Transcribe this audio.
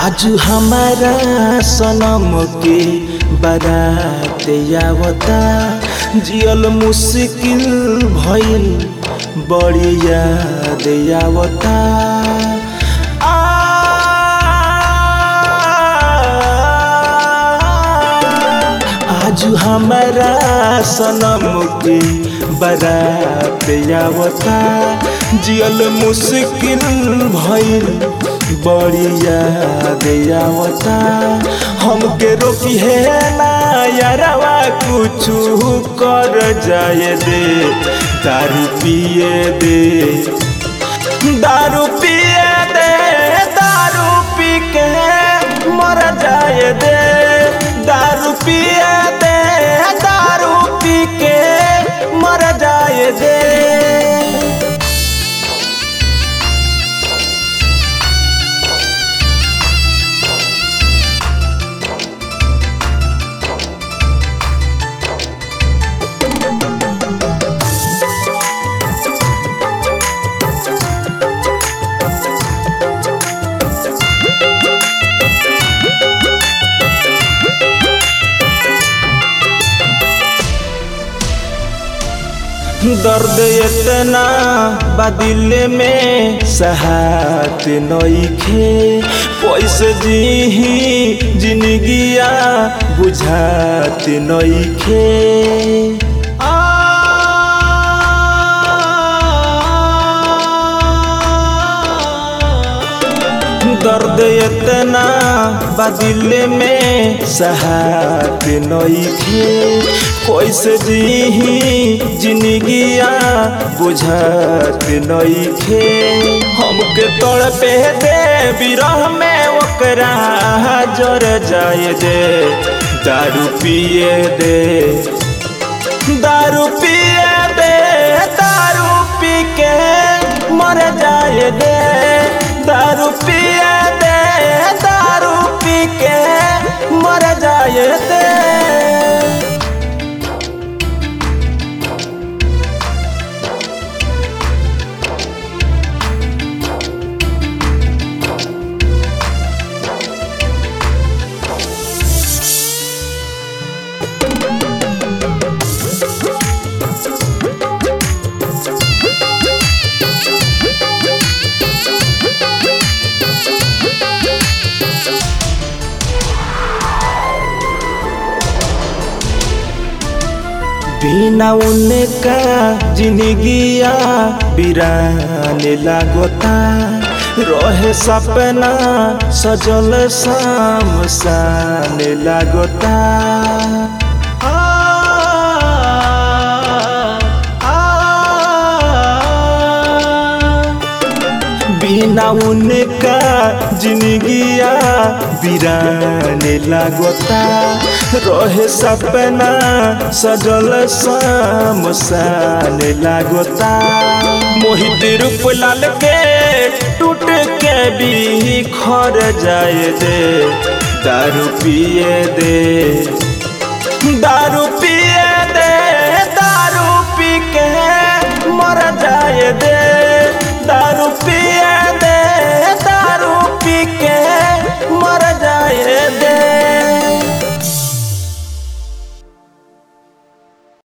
आज हमारा सनम के बारात आवता जियल मुश्किल भइल बड़ी याद आवता आज हमारा सनम के बारात आवता जियल मुश्किल भइल बड़ी याद आवता हमके रोकी है ना यारवा कुछ कर जाए दे दारू पिए दे दारू पिए दे दारू पी के मर जाए दे दारू पिए दे दारू पी के मर जाए दे दर्द इतना बदिल में सहात नईखे कैसे जी जिंदगिया बुझात नईखे दर्द इतना बदिल में सहात नईखे कैसे जी जिंदगिया बुझात नईखे हमके तड़ पे दे बिरह में ओकरा जर जाए दे दारू पिए दे दारू पिए दे दारू पी के मर जाए दे दारू पिए दे दारू पी के मर जाए दे बिना उनका जिंदगिया बिरान लागता रहे सपना सजल शाम सान लागता आ, आ, बिना उनका जिंदगिया बिरान लागता रहे सपना सजल शाम सान लागता मोहित रूप लाल के टूट के भी खर जाए दे दारू पिए दे दारू पी